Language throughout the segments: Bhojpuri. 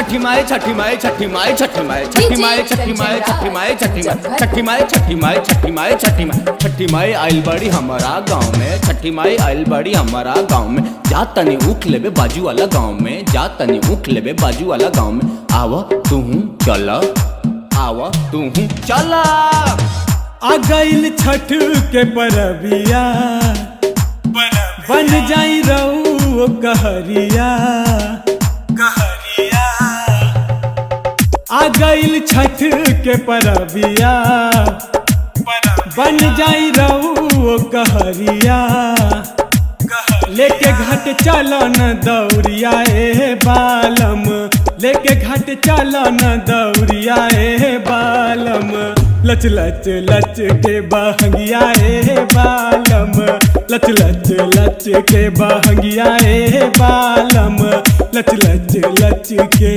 छठी माई छठी माई छठी माई छठी माई छठी माई छठी माई छठी माई छठी माई छठी माई छठी माई छठी माई छठी माई छठी माई आइल बड़ी हमारा गाँव में छठी माई आइल बड़ी हमारा गाँव में जा तनी उठ लेबे बाजू वाला गाँव में जा तनी उठ लेबे बाजू वाला गाँव में आवा तू चल आवा तू चल आ गईल छठ के परबिया बन जाई रहू कहरिया कहरिया आ गईल छठ के परबिया बन जाई रहू कहरिया लेके घाट चलन दौड़िया ए बालम लेके घाट चलन दौड़िया ए बालम लच लच लच के बहंगिया ए बालम लच लच लच के बहंगिया ए बालम लच लच लच के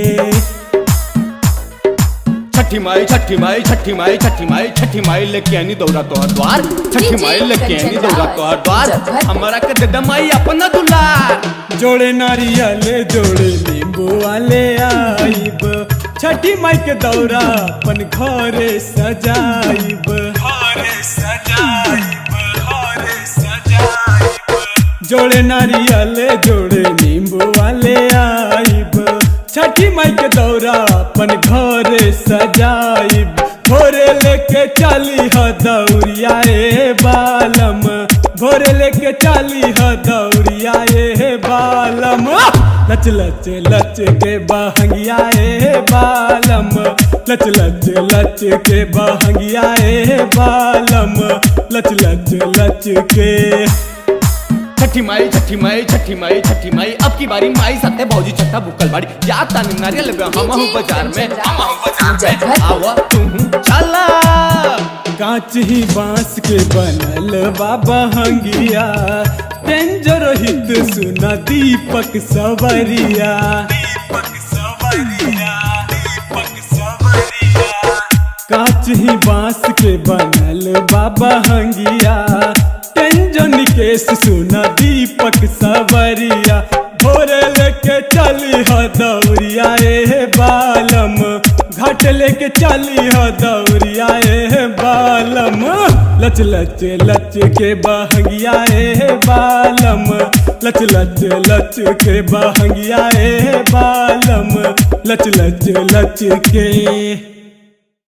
छठी माई छठी माई छठी माई छठी माई छठी माई लेके आनी दौड़ा तोहर द्वार छठी माई लेके आनी दौड़ा तोहर द्वार हमारा के दे माई अपना दुलार जोड़े नारियल जोड़े नींबू वाले आइब छठी माई के दौरा अपन घरे सजाइब घरे सजाइब घरे सजाइब जोड़े नारियल जोड़े नींबू वाले आइब छठी माई के दौरा अपन घरे सजाइब भोरे लेके चली ह दौड़िया ए बालम भोरे लेके चली ह दौड़िया ए बालम लच लच लच के बहंगिया ए बालम लच लच लच के बहंगिया ए बालम लच लच लच के छठी माई छठी माई छठी माई छठी माई अब की बारी माई साथे भौजी छठा भूकल बाड़ी जा तानी नारियल लेबे हम हूं बाजार में हम हूं बाजार में आवा तू चला कांच ही बांस के बनल बाबा हंगिया डेंजर हित सुना दीपक सवरिया दीपक सवरिया दीपक सवरिया कांच ही बांस के बनल बाबा हंगिया टेंजन केस सुना दीपक सवरिया भोरे लेके चली ह दौरिया ए बालम घाट लेके चली ह दौरिया ए बालम लच लच लच के बहंगिया ए बालम लच लच लच के बहंगिया ए बालम लच लच लच के